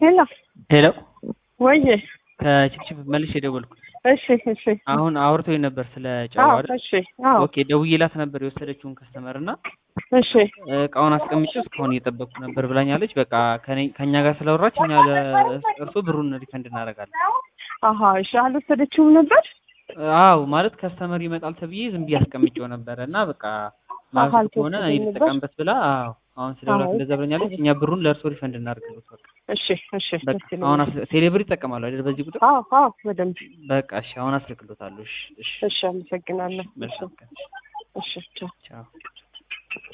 ሄሎ ሄሎ ወይዬ ከችፕችፕ መልሼ የደወልኩት እሺ እሺ አሁን አውርቶኝ ነበር ስለ ጨው አዎ አይደል? እሺ አዎ ኦኬ ደውዬላት ነበር የወሰደችውን ከስተመር እና እሺ እቃውን አስቀምጬ እስካሁን እየጠበቅኩ ነበር ብላኛለች። በቃ ከኔ- ከእኛ ጋር ስለወራች እኛ ለእርሶ ብሩን ሪፈንድ እናደርጋለን። አሀ እሺ አልወሰደችውም ነበር አዎ ማለት ከስተመር ይመጣል ተብዬ ዝም ብዬ አስቀምጬው ነበረ እና በቃ ማለት አሃ፣ ከሆነ እኔ አልተወሰደም ነበር? ልጠቀምበት ብላ አዎ አሁን ስለውላት አዎ። እንደዛ ብለኛለች። እኛ ብሩን ለእርሶ ሪፈንድ እናደርግለት በቃ እሺ እሺ በቃ ደስ ይለኛል። አሁን አስ- ቴሌብር ይጠቀማሉ አይደል? በዚህ ቁጥር አዎ አዎ በደንብ በቃ እሺ አሁን አስልክሎታለሁ። እሺ እሺ እሺ አመሰግናለሁ እሺ መልካም ቀን። እሺ ቻው ቻው